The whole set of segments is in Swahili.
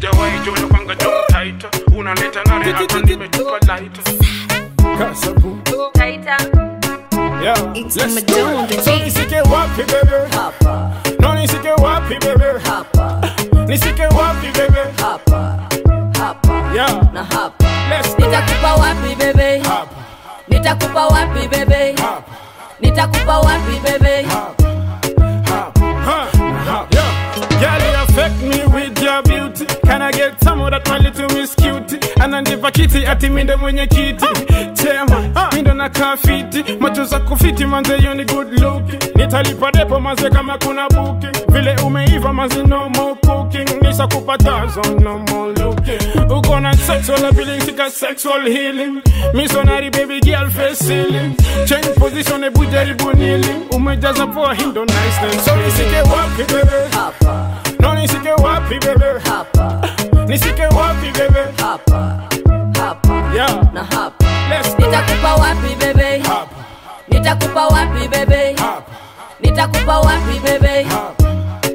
sijawahi jona kwanga jom tight unaleta nare hata nimetupa light Kasabu. Taita. Yeah. It's Let's Madonna go. on the So beat. nisike wapi bebe? hapa No nisike wapi bebe? hapa Nisike wapi bebe? hapa hapa Yeah. na hapa Let's go. nitakupa wapi bebe Hapa. nitakupa wapi bebe Hapa. nitakupa wapi bebe Huh, yeah. Girl, you affect me with your beauty. Can I get some of that my little miss cutie? Ananipa kiti ati mindo mwenye kiti chema mindo na kafiti macho za kufiti manze yo ni good look nitalipa depo manze kama kuna buki vile umeiva manze no more cooking nisa kupatazo no more looking uko na sexual appealing sika sexual healing missionary baby girl face ceiling change position ebu jaribu nili umejaza poa hindo nice so nisike wapi bebe hapa no nisike wapi bebe hapa nisike wapi bebe hapa hapa yeah na hapa let's go nitakupa wapi bebe hapa nitakupa wapi bebe hapa nitakupa wapi bebe hapa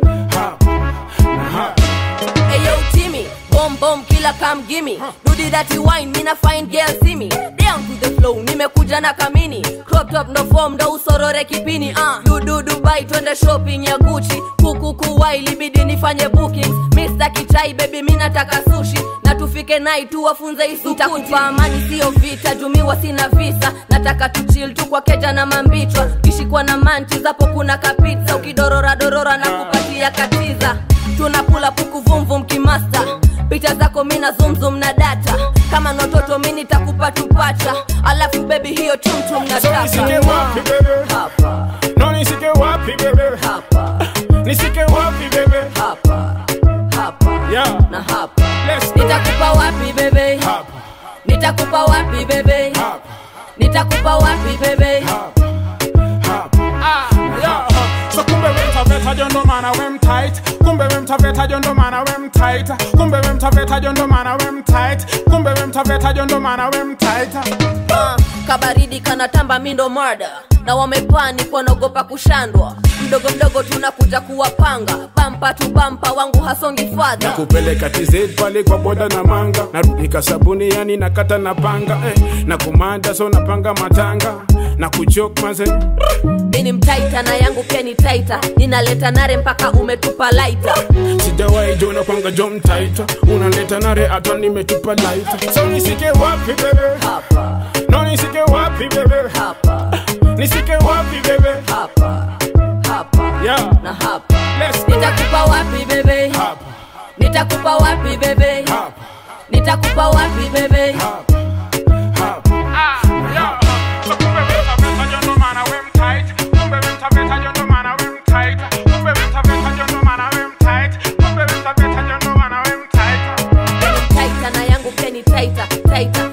hapa na hapa Ayo Timmy, bomb bomb killer come gimme. Do the dirty wine, mina fine girl see me. Down to the flow, nimekuja na kamini. Crop top no form, ndo usorore kipini. Uh. Du du Dubai, twende shopping ya Gucci. Kuku kuwai, libidi nifanye bookings. Mr. Kichai baby, mi nataka sushi. Na tufike nai tu wafunze isukuti. Nitakupa amani sio vita, jumiwa sina visa. Nataka tu chill tu kwa keja na mambichwa. Kishikwa na manchi zapo kuna kapizza. Ukidorora dorora na kupatia katiza tunapula puku vumvum kimasta picha zako mina zumzum na data kama ni watoto mi nitakupa tupacha alafu bebi hiyo tumtum na so nisike taka wapi bebe hapa no nisike wapi bebe hapa nisike wapi bebe hapa hapa yeah na hapa let's go nitakupa wapi bebe hapa nitakupa wapi bebe hapa nitakupa wapi bebe hapa hapa yeah so kumbe we mtaveta jondo mana we mtight kumbe we mtaveta jondo mana we mtight kumbe we mtaveta jondo mana we mtight kumbe we mtaveta jondo mana we mtight Ah, kabaridi kanatamba mindo marda na wamepani kwanaogopa kushandwa mdogo mdogo tunakuja kuwapanga bampa tu bampa wangu hasongi fadha kupeleka TZ pale kwa boda na manga narudika sabuni yani nakata na panga eh, na kumanda so napanga matanga na kuchok maze ini mtaita na yangu pia ni taita ninaleta nare mpaka umetupa laita sijawahi jona kwanga jom taita unaleta nare hata nimetupa laita so nisike wapi bebe hapa no nisike wapi bebe hapa nisike wapi bebe hapa hapa yeah na hapa let's go nitakupa wapi bebe hapa nitakupa wapi bebe hapa nitakupa wapi bebe hapa hapa yeah so kumbe we mtaveta jondo mana we mtight kumbe we mtaveta jondo mana we mtight kumbe we mtaveta jondo mana we mtight kumbe we mtaveta jondo mana we mtight Ini mtaita na yangu pia ni taita taita